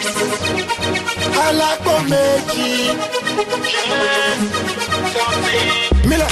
alágbó méjì. mílẹ̀.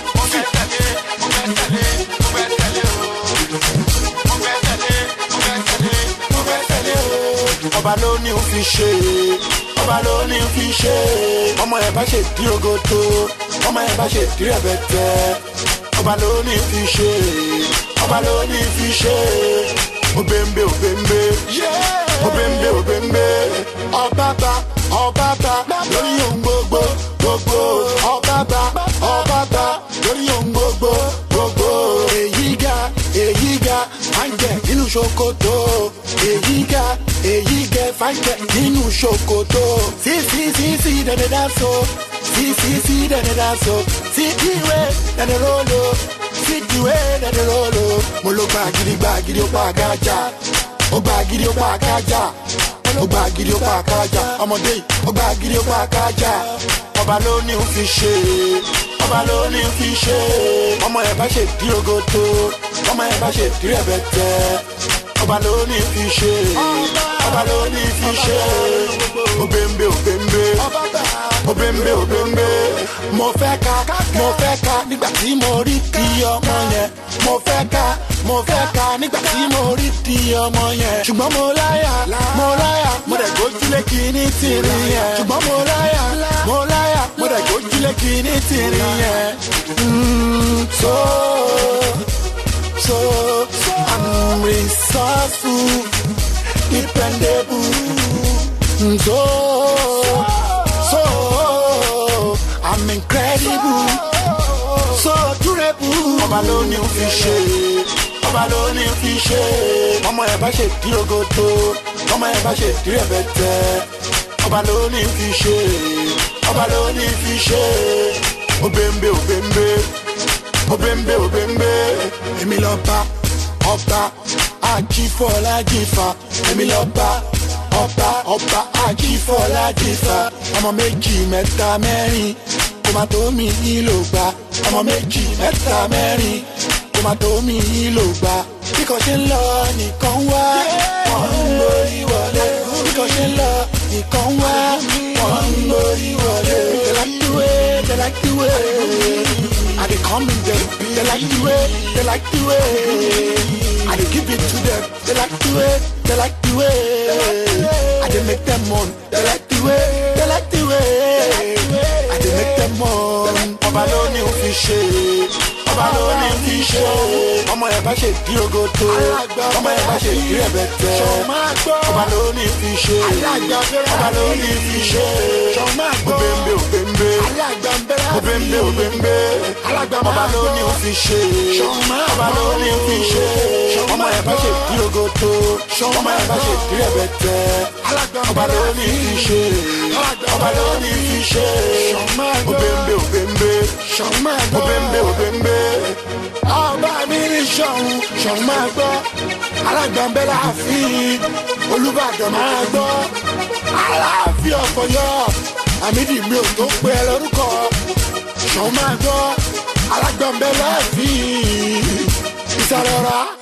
ọba ló ní ó fi ṣe ọba ló ní ó fi ṣe ọmọ ẹ bá ṣe dí ogoto ọmọ ẹ bá ṣe dí rẹbẹtẹ ọba ló ní ó fi ṣe ọba ló ní ó fi ṣe obembe obembe obembe obembe ọbaba ọbaba lórí ohun gbogbo gbogbo ọbaba ọbaba lórí ohun gbogbo gbogbo èyí ga èyí ga fàǹjẹ nínú ṣòkòtò èyí ga èyí gẹ fàǹjẹ nínú ṣòkòtò sí sí sí sí dẹdẹdà so sí sí sí dẹdẹdà so sí ìwé dẹdẹ rolo sí ìwé dẹdẹ rolo mo ló gba gidi gba gidi ó pa àgájà ó gba gidi ó pa àgájà ó gba gidi ó pa àgájà ọmọdé yìí ó gba gidi ó pa àgájà ọba ló ní ó fi ṣe ọba ló ní ó fi ṣe ọmọ ẹ bá ṣe dí ogoto ọmọ ẹ bá ṣe dí rẹbẹtẹ ọba ló ní ó fi ṣe ọba ló ní ó fi ṣe obembe obembe obembe obembe mo fẹ́ ka mo fẹ́ ka nígbà tí mo rí di ọmọ yẹn mo fẹ́ ka mo fẹ́ ka nígbà tí mo rí di ọmọ yẹn ṣùgbọ́n mo láyà mo láyà mo dẹ̀ gójúlé kìíní tìrì yẹn ṣùgbọ́n mo láyà mo láyà mo dẹ̀ gójúlé kìíní tìrì yẹn. Mm, so so I'm resourceful dependable Mm, so so I'm incredible so durable. ọba ló ní ó fi ṣe ọba ló ní ó fi ṣe ọmọ ẹ bá ṣe dí ogoto ọmọ ẹ bá ṣe dí rẹbẹtẹ ọba ló ní ó fi ṣe ọba ló ní ó fi ṣe obembe obembe obembe obembe èmi lọ bá ọba ajífọlájífà èmi lọ bá ọba ọba ajífọlájífà ọmọ méjì mẹ́ta mẹ́rin kó má tó mi nílò gbà ọmọ méjì mẹ́ta mẹ́rin kó má tó mi nílò gbà bí kò ṣe ń lọ nìkan wá wọ́n ń borí wọlé bí kò ṣe ń lọ nìkan wá wọ́n ń borí wọlé. they like the way they like the way I dey come in them they like the way they like the way I dey give it to them they like the way they like the way I dey make them moan they like the way they like the way I dey make them moan. ọba ló ní ó fi ṣe ọba ló ní ó fi ṣe ọmọ ẹ bá ṣe dí ogoto ọmọ ẹ bá ṣe dí rẹbẹtẹ ọba ló ní ó fi ṣe ọba ló ní ó fi ṣe obembe obembe obembe obembe ọba ló ní ó fi ṣe ọba ló ní ó fi ṣe ọmọ ẹ bá ṣe dí ogoto ọmọ ẹ bá ṣe dí rẹbẹtẹ ọba ló ní ó fi ṣe ọba ló ní ó fi ṣe obembe obembe obembe obembe ọba mi ní sọ̀hún sọ̀hún máa gbọ́ alágbàmbẹ́ láàfin olùbàdàn máa gbọ́ aláàfin ọ̀fọ̀yọ́ àmìdí mi ò tó pé ẹ lórúkọ sọ̀hún máa gbọ́ alágbàmbẹ́ láàfin ìsàlẹ̀ ọ̀rá.